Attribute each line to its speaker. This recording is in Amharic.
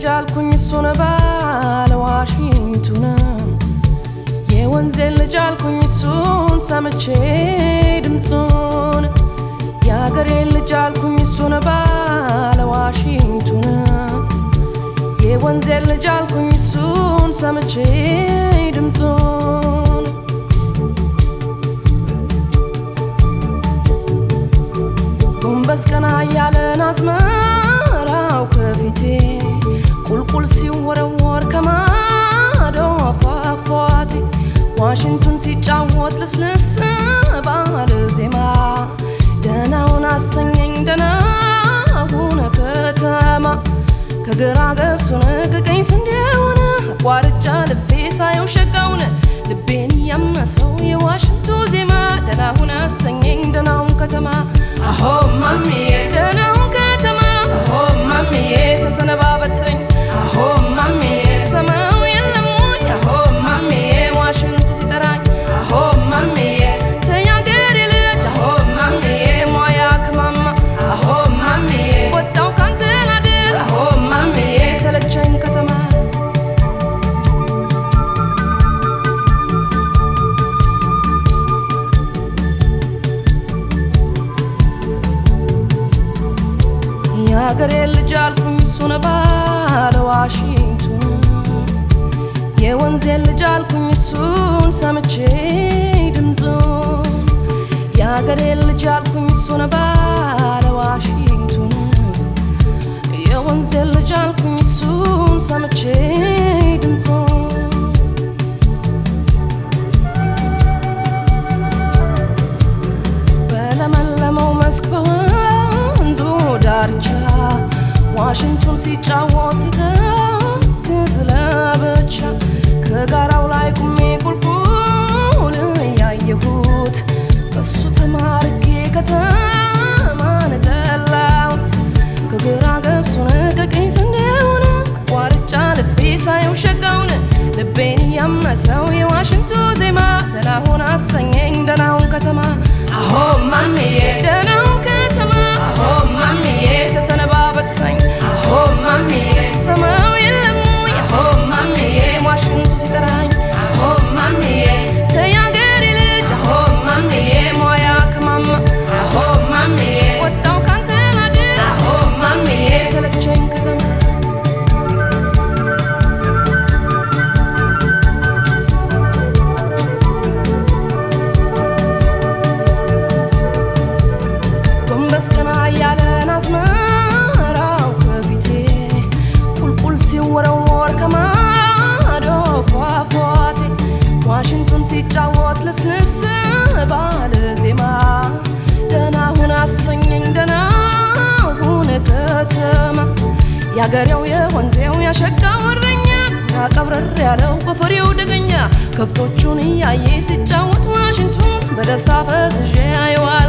Speaker 1: አልኩኝ እሱን ባለ ዋሽንቱን የወንዜን ልጅ አልኩኝ እሱን ሰምቼ ድምፁን የአገሬን ልጅ አልኩኝ እሱን ባለ ዋሽንቱን የወንዜን ልጅ አልኩኝ እሱን ሰምቼ ድምፁን ጎንበስ ቀና እያለን አዝመራው ከፊቴ ቁልቁል ሲወረወር ከማዶ ፏፏቴ ዋሽንቱን ሲጫወት ልስልስ ባለ ዜማ ደናውን አሰኘኝ ደናውን ከተማ ከግራ ገብሱን ከቀኝ ስንዴውን አቋርጫ ልፌ ሳየው ሸጋውን ልቤን ያመሰው የዋሽንቱ ዜማ ደናውን አሰኘኝ ደናውን ከተማ አሆ ማሚዬ ደናውን ከተማ አሆ ማሚዬ ተሰነባበተኝ አሆ ማሚዬ ሰማው የለም ወይ አሆ ማሚዬ ዋሽንቱ ሲጠራኝ አሆ ማሚዬ ተያገሬ ልጅ አሆ ማሚዬ ሟያ ከማማ አሆ ማሚዬ ወጣው ካንተ ላድር አሆ ማሚዬ ሰለቸኝ ከተማ የአገሬ ልጅ አልኩኝ እሱን ባለ ዋሽንቱን የወንዜን ልጅ አልኩኝ እሱን ሰምቼ ድምፁን የአገሬ ልጅ አልኩኝ እሱን ባለ ዋሽንቱን የወንዜን ልጅ አልኩኝ እሱን ሰምቼ ድምፁን በለመለመው መስክ በወንዙ ዳርቻ ዋሽንቱን ሲጫወት ሲተክዝ ለብቻ ከጋራው ላይ ቁሜ ቁልቁል እያየሁት በሱ ተማርኬ ከተማን ጠላሁት ከግራ ገብሱን ከቀኝ ስንዴውን አቋርጫ ልፌ ሳየው ሸጋውን ልቤን ያመሰው የዋሽንቱ ዜማ ደናሁን አሰኘኝ ደናውን ከተማ አሆ ማሚዬ ደናውን ከተማ አሆ ማሚዬ ተሰነባበተኝ አሆ ማሚዬ ሰማው የለም ወይ አሆ ማሚዬ ዋሽንቱ ሲጠራኝ አሆ ማሚዬ ተያገሬ ልጅ አሆ ማሚዬ ሟያ ከማማ አሆ ማሚዬ ወጣው ካንተ ላድር አሆ ማሚዬ ሰለቸኝ ከተማ ጎንበስ ቀና እያለን አዝመራው ከፊቴ ቁልቁል ሲወረወር ከማዶ ፏፏቴ ዋሽንቱን ሲጫወት ልስልስ ባለ ዜማ ደናሁን አሰኘኝ ደናሁን ከተማ ያገሬው የወንዜው ያሸጋው እረኛ ያቀብረር ያለው በፈሬው ደገኛ ከብቶቹን እያየ ሲጫወት ዋሽንቱን በደስታ ፈዝዤ አየዋል